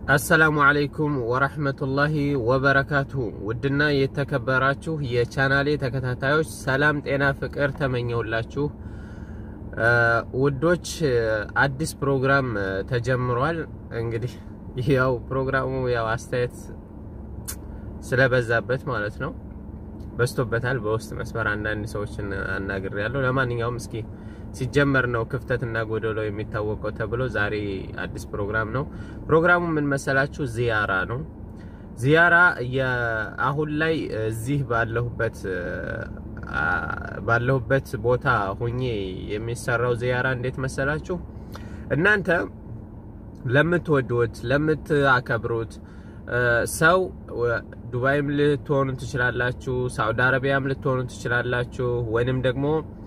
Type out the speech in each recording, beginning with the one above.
አሰላሙ አለይኩም ወረህመቱላሂ ወበረካቱሁ። ውድና የተከበራችሁ የቻናሌ ተከታታዮች ሰላም፣ ጤና፣ ፍቅር ተመኘውላችሁ። ውዶች አዲስ ፕሮግራም ተጀምሯል። እንግዲህ ያው ፕሮግራሙ ያው አስተያየት ስለበዛበት ማለት ነው በዝቶበታል። በውስጥ መስመር አንዳንድ ሰዎችን አናግሬያለሁ። ለማንኛውም እስኪ ሲጀመር ነው ክፍተትና ጎደሎ የሚታወቀው ተብሎ ዛሬ አዲስ ፕሮግራም ነው። ፕሮግራሙ ምን መሰላችሁ? ዚያራ ነው። ዚያራ አሁን ላይ እዚህ ባለሁበት ባለሁበት ቦታ ሁኜ የሚሰራው ዚያራ እንዴት መሰላችሁ? እናንተ ለምትወዱት ለምታከብሩት ሰው ዱባይም ልትሆኑ ትችላላችሁ፣ ሳውዲ አረቢያም ልትሆኑ ትችላላችሁ፣ ወይንም ደግሞ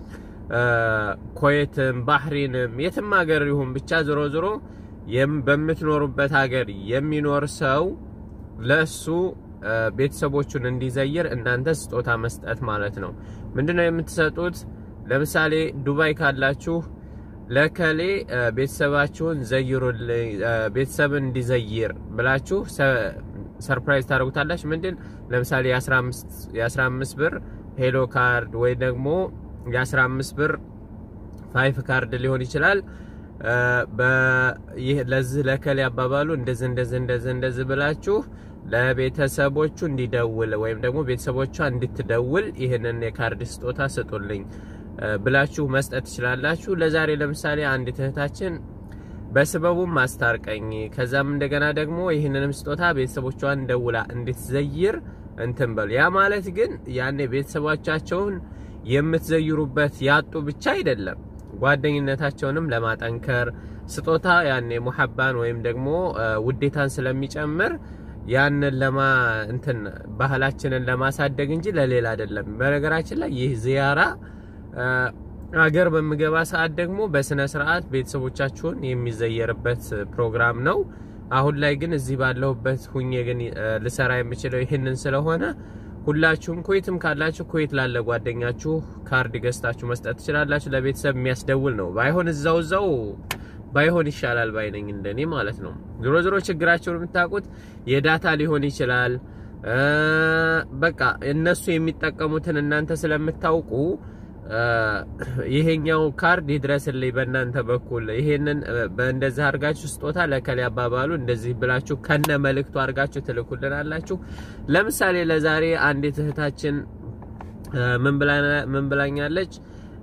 ኩዌትም ባህሪንም የትም ሀገር ይሁን ብቻ ዞሮ ዞሮ በምትኖሩበት ሀገር የሚኖር ሰው ለሱ ቤተሰቦቹን እንዲዘይር እናንተ ስጦታ መስጠት ማለት ነው። ምንድነው የምትሰጡት? ለምሳሌ ዱባይ ካላችሁ ለከሌ ቤተሰባችሁን ዘይሩልኝ፣ ቤተሰብን እንዲዘይር ብላችሁ ሰርፕራይዝ ታደርጉታላችሁ። ምንድን ለምሳሌ የ15 ብር ሄሎ ካርድ ወይ ደግሞ የ15 ብር ፋይፍ ካርድ ሊሆን ይችላል። ለዚህ ለከሌ አባባሉ እንደዚህ እንደዚህ እንደዚህ እንደዚህ ብላችሁ ለቤተሰቦቹ እንዲደውል ወይም ደግሞ ቤተሰቦቿ እንድትደውል ይህንን የካርድ ስጦታ ስጡልኝ ብላችሁ መስጠት ትችላላችሁ። ለዛሬ ለምሳሌ አንድ እህታችን በስበቡም ማስታርቀኝ ከዛም እንደገና ደግሞ ይህንንም ስጦታ ቤተሰቦቿን ደውላ እንድትዘይር እንትን በሉ። ያ ማለት ግን ያኔ ቤተሰቦቻቸውን የምትዘይሩበት ያጡ ብቻ አይደለም፣ ጓደኝነታቸውንም ለማጠንከር ስጦታ ያኔ ሙሐባን ወይም ደግሞ ውዴታን ስለሚጨምር ያንን ለማ እንትን ባህላችንን ለማሳደግ እንጂ ለሌላ አይደለም። በነገራችን ላይ ይህ ዚያራ አገር በምገባ ሰዓት ደግሞ በስነ ስርዓት ቤተሰቦቻችሁን የሚዘየርበት ፕሮግራም ነው። አሁን ላይ ግን እዚህ ባለሁበት ሁኜ ግን ልሰራ የምችለው ይህንን ስለሆነ ሁላችሁም ኩዌትም ካላችሁ ኩዌት ላለ ጓደኛችሁ ካርድ ገዝታችሁ መስጠት ትችላላችሁ። ለቤተሰብ የሚያስደውል ነው። ባይሆን እዛው እዛው ባይሆን ይሻላል ባይነኝ እንደኔ ማለት ነው። ዞሮ ዞሮ ችግራቸውን የምታውቁት የዳታ ሊሆን ይችላል። በቃ እነሱ የሚጠቀሙትን እናንተ ስለምታውቁ ይሄኛው ካርድ ይድረስልኝ በእናንተ በኩል ይሄንን በእንደዚህ አድርጋችሁ ስጦታ ለከሌ አባባሉ እንደዚህ ብላችሁ ከነ መልእክቱ አድርጋችሁ ትልኩልናላችሁ። ለምሳሌ ለዛሬ አንዲት እህታችን ምን ብላኛለች?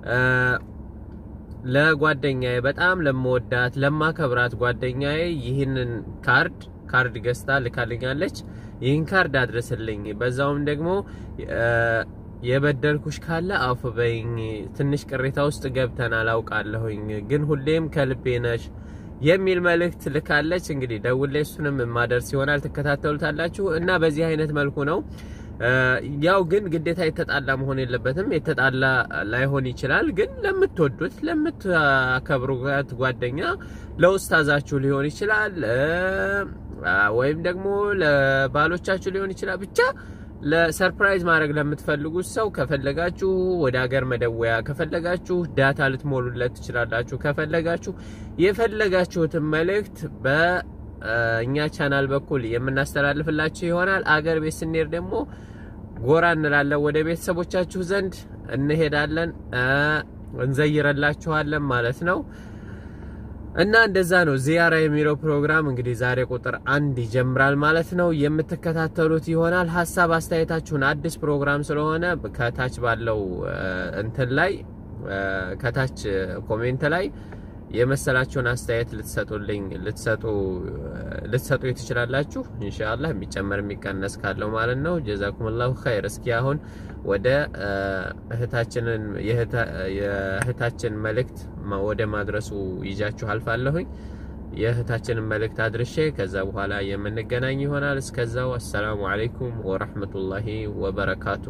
ለጓደኛዬ በጣም ለመወዳት ለማከብራት ጓደኛዬ ይህንን ካርድ ካርድ ገዝታ ልካልኛለች። ይህን ካርድ አድርስልኝ በዛውም ደግሞ የበደልኩሽ ካለ አፍ በይኝ። ትንሽ ቅሬታ ውስጥ ገብተናል አውቃለሁኝ፣ ግን ሁሌም ከልቤ ነሽ የሚል መልእክት ልካለች። እንግዲህ ደውሌ እሱንም የማደርስ ይሆናል ትከታተሉታላችሁ። እና በዚህ አይነት መልኩ ነው ያው ግን ግዴታ የተጣላ መሆን የለበትም። የተጣላ ላይሆን ይችላል፣ ግን ለምትወዱት ለምታከብሩት ጓደኛ ለውስታዛችሁ ሊሆን ይችላል፣ ወይም ደግሞ ለባሎቻችሁ ሊሆን ይችላል ብቻ ለሰርፕራይዝ ማድረግ ለምትፈልጉት ሰው ከፈለጋችሁ ወደ ሀገር መደወያ፣ ከፈለጋችሁ ዳታ ልትሞሉለት ትችላላችሁ። ከፈለጋችሁ የፈለጋችሁትን መልእክት በእኛ ቻናል በኩል የምናስተላልፍላችሁ ይሆናል። አገር ቤት ስንሄድ ደግሞ ጎራ እንላለን፣ ወደ ቤተሰቦቻችሁ ዘንድ እንሄዳለን፣ እንዘይረላችኋለን ማለት ነው። እና እንደዛ ነው ዚያራ የሚለው ፕሮግራም እንግዲህ ዛሬ ቁጥር አንድ ይጀምራል ማለት ነው። የምትከታተሉት ይሆናል። ሀሳብ አስተያየታችሁን አዲስ ፕሮግራም ስለሆነ ከታች ባለው እንትን ላይ ከታች ኮሜንት ላይ የመሰላችሁን አስተያየት ልትሰጡልኝ ልትሰጡ ልትሰጡ ትችላላችሁ። ኢንሻአላህ የሚጨመር የሚቀነስ ካለው ማለት ነው። ጀዛኩሙላሁ ኸይር። እስኪ አሁን ወደ እህታችንን የእህታችን መልእክት ወደ ማድረሱ ይጃችሁ አልፋለሁኝ። የእህታችንን መልእክት አድርሼ ከዛ በኋላ የምንገናኝ ይሆናል። እስከዛው አሰላሙ አለይኩም ወራህመቱላሂ ወበረካቱ።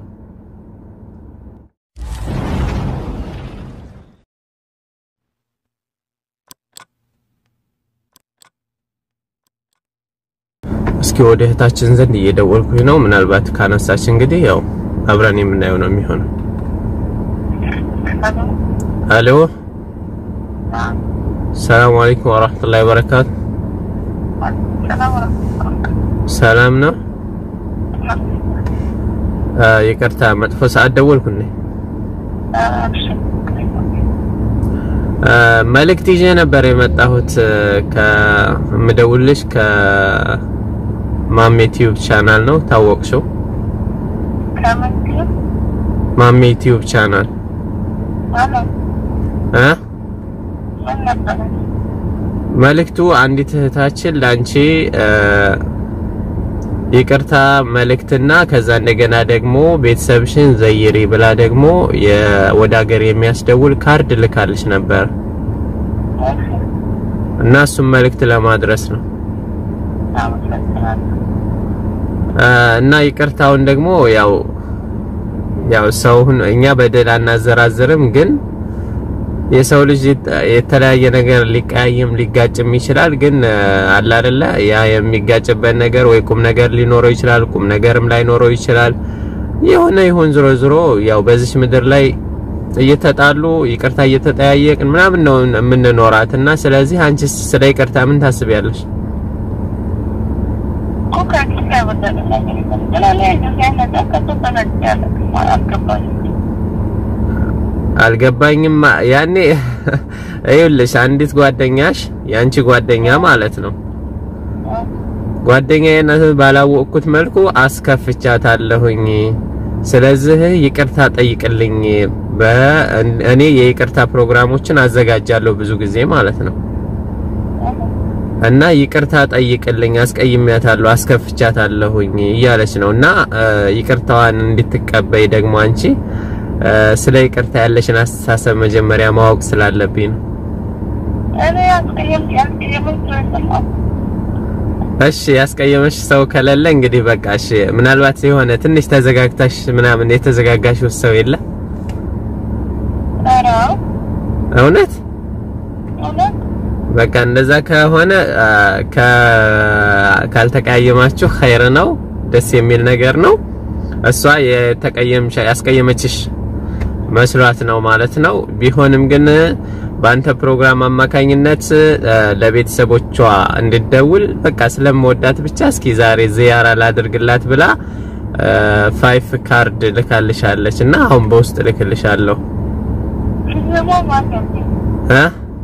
እስኪ ወደ እህታችን ዘንድ እየደወልኩኝ ነው። ምናልባት ካነሳች እንግዲህ ያው አብረን የምናየው ነው የሚሆነው። አሎ ሰላም አለይኩም ወራህመቱላሂ ወበረካቱ። ሰላም ነው። ይቅርታ መጥፎ ሰዓት ደወልኩ እንዴ? መልእክት ይዤ ነበር የመጣሁት ከምደውልሽ ከማሜ ቲዩብ ቻናል ነው። ታወቅሽው? ማሜ ቲዩብ ቻናል እ መልእክቱ አንዲት እህታችን ላንቺ ይቅርታ መልእክትና ከዛ እንደገና ደግሞ ቤተሰብሽን ዘይሪ ብላ ደግሞ ወደ ሀገር የሚያስደውል ካርድ ልካልሽ ነበር እና እሱም መልእክት ለማድረስ ነው እና ይቅርታውን ደግሞ ያው ያው ሰውን እኛ በደል አናዘራዝርም፣ ግን የሰው ልጅ የተለያየ ነገር ሊቀያይም ሊጋጭም ይችላል። ግን አለ አይደለ ያ የሚጋጭበት ነገር ወይ ቁም ነገር ሊኖረው ይችላል፣ ቁም ነገርም ላይኖረው ይችላል። የሆነ ይሁን ዝሮ ዝሮ ያው በዚች ምድር ላይ እየተጣሉ ይቅርታ እየተጠያየቅን ምናምን ነው የምንኖራት እና ስለዚህ አንቺ ስለ ይቅርታ ምን ታስቢያለሽ? አልገባኝም። ያኔ ይኸውልሽ አንዲት ጓደኛሽ ያንቺ ጓደኛ ማለት ነው ጓደኛዬን ባላወቅኩት መልኩ አስከፍቻታለሁኝ። ስለዚህ ይቅርታ ጠይቅልኝ። እኔ የይቅርታ ፕሮግራሞችን አዘጋጃለሁ ብዙ ጊዜ ማለት ነው እና ይቅርታ ጠይቅልኝ፣ አስቀይሜያታለሁ፣ አስከፍቻታለሁኝ እያለች ነው እና ይቅርታዋን እንድትቀበይ ደግሞ አንቺ ስለ ይቅርታ ያለሽን አስተሳሰብ መጀመሪያ ማወቅ ስላለብኝ ነው። እሺ ያስቀየመሽ ሰው ከሌለ እንግዲህ በቃ እሺ። ምናልባት የሆነ ትንሽ ተዘጋግታሽ ምናምን የተዘጋጋሽው ሰው የለ? እውነት በቃ እንደዛ ከሆነ ካልተቀያየማችሁ ኸይር ነው፣ ደስ የሚል ነገር ነው። እሷ የተቀየምሽ ያስቀየመችሽ መስሏት ነው ማለት ነው። ቢሆንም ግን በአንተ ፕሮግራም አማካኝነት ለቤተሰቦቿ እንድደውል በቃ ስለምወዳት ብቻ እስኪ ዛሬ ዚያራ ላድርግላት ብላ ፋይፍ ካርድ ልካልሻለች እና አሁን በውስጥ ልክልሻለሁ እ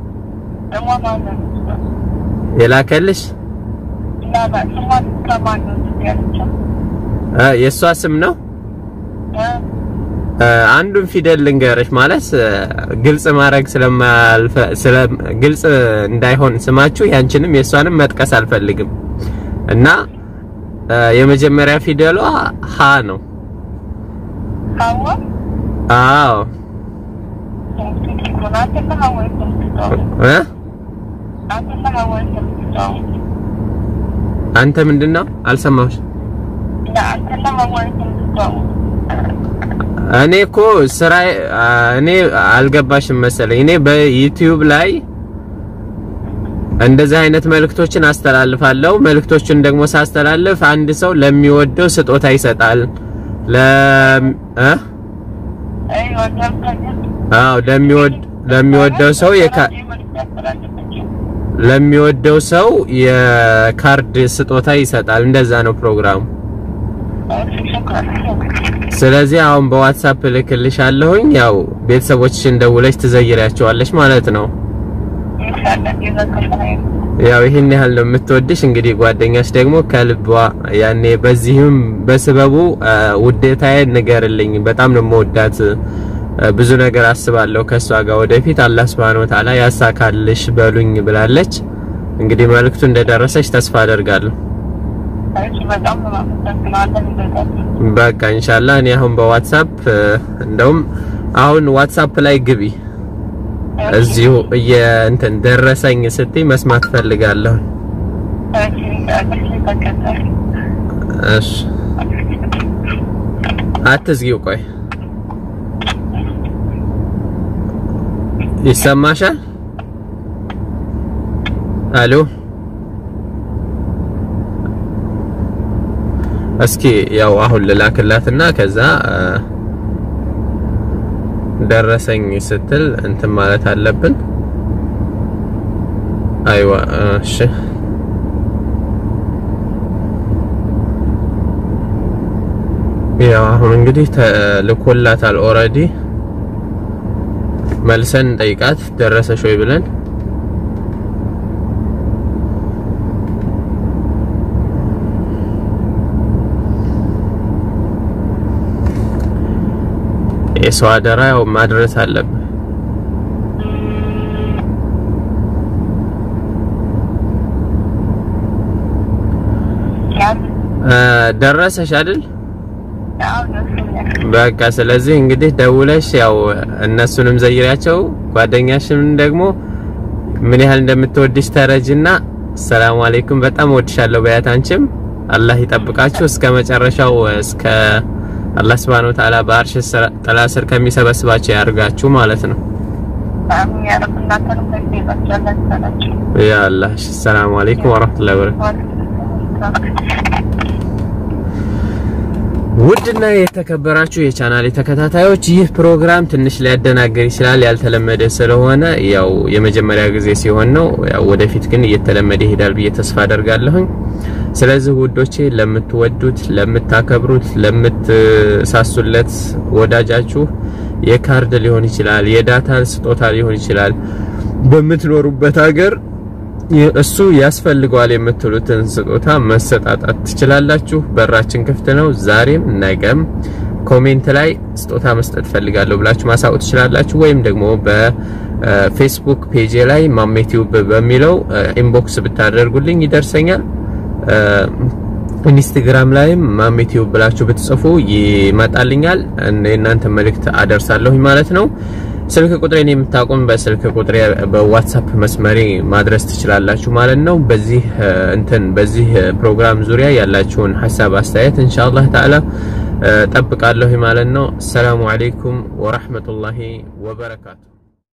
የላከልሽ የእሷ ስም ነው። አንዱን ፊደል ልንገርሽ ማለት ግልጽ ማድረግ ስለማልፈ ስለ ግልጽ እንዳይሆን ስማችሁ ያንቺንም የእሷንም መጥቀስ አልፈልግም እና የመጀመሪያ ፊደሏ ሀ ነው። አዎ እ አንተ ምንድን ነው አልሰማሁሽ። እኔ እኮ ስራ እኔ አልገባሽም መሰለኝ። እኔ በዩቲዩብ ላይ እንደዚህ አይነት መልእክቶችን አስተላልፋለሁ። መልእክቶችን ደግሞ ሳስተላልፍ አንድ ሰው ለሚወደው ስጦታ ይሰጣል። ለ እ አዎ ለሚወድ ለሚወደው ሰው የካ ለሚወደው ሰው የካርድ ስጦታ ይሰጣል። እንደዛ ነው ፕሮግራሙ። ስለዚህ አሁን በዋትሳፕ ልክልሻለሁኝ። ያው ቤተሰቦችሽን ደውለሽ ትዘይሪያቸዋለሽ ማለት ነው። ያው ይሄን ያህል ነው የምትወድሽ። እንግዲህ ጓደኛሽ ደግሞ ከልቧ ያኔ በዚህም በስበቡ ውዴታዬን ንገርልኝ፣ በጣም ነው የምወዳት፣ ብዙ ነገር አስባለሁ ከሷ ጋር ወደፊት አላህ Subhanahu Wa Ta'ala ያሳካልሽ በሉኝ ብላለች። እንግዲህ መልእክቱ እንደደረሰች ተስፋ አደርጋለሁ። በቃ ኢንሻአላህ እኔ አሁን በዋትሳፕ እንደውም አሁን ዋትሳፕ ላይ ግቢ እዚሁ እንትን ደረሰኝ ስትይ መስማት ፈልጋለሁ። እሺ አትዝጊው፣ ቆይ ይሰማሻል? አሎ እስኪ ያው አሁን ልላክላትና ከዛ ደረሰኝ ስትል እንትን ማለት አለብን። አይዋ እሺ ያው አሁን እንግዲህ ተልኮላታል ኦልሬዲ መልሰን ጠይቃት ደረሰሽ ወይ ብለን የሰው አደራ ያው ማድረስ አለብን። ደረሰሽ አይደል? በቃ ስለዚህ እንግዲህ ደውለሽ ያው እነሱንም ዘይሪያቸው ጓደኛሽን ደግሞ ምን ያህል እንደምትወድሽ ተረጅና ሰላም አለይኩም በጣም ወድሻለሁ በያት። አንቺም አላህ ይጠብቃችሁ እስከ መጨረሻው እስከ አላህ Subhanahu Wa Ta'ala በአርሽ ጥላ ስር ከሚሰበስባቸው ያርጋችሁ ማለት ነው። ያ አላህ ሰላም አለይኩም ወራህመቱላሂ ወበረካቱ። ውድና የተከበራችሁ የቻናሌ ተከታታዮች ይህ ፕሮግራም ትንሽ ሊያደናገር ይችላል፣ ያልተለመደ ስለሆነ ያው የመጀመሪያ ጊዜ ሲሆን ነው። ያው ወደፊት ግን እየተለመደ ይሄዳል ብዬ ተስፋ አደርጋለሁኝ። ስለዚህ ውዶቼ ለምትወዱት፣ ለምታከብሩት፣ ለምትሳሱለት ወዳጃችሁ የካርድ ሊሆን ይችላል፣ የዳታ ስጦታ ሊሆን ይችላል በምትኖሩበት ሀገር እሱ ያስፈልገዋል የምትሉትን ስጦታ መሰጣጣት ትችላላችሁ። በራችን ክፍት ነው። ዛሬም ነገም ኮሜንት ላይ ስጦታ መስጠት ፈልጋለሁ ብላችሁ ማሳወቅ ትችላላችሁ። ወይም ደግሞ በፌስቡክ ፔጅ ላይ ማሜቲዩብ በሚለው ኢንቦክስ ብታደርጉልኝ ይደርሰኛል። ኢንስታግራም ላይም ማሜቲዩብ ብላችሁ ብትጽፉ ይመጣልኛል። የእናንተ መልእክት አደርሳለሁኝ ማለት ነው። ስልክ ቁጥሬን የምታውቁም በስልክ ቁጥሬ በዋትሳፕ መስመሬ ማድረስ ትችላላችሁ ማለት ነው። በዚህ እንትን በዚህ ፕሮግራም ዙሪያ ያላችሁን ሀሳብ አስተያየት ኢንሻአላህ ተዓላ ጠብቃለሁ ማለት ነው። ሰላሙ አለይኩም ወራህመቱላሂ ወበረካቱ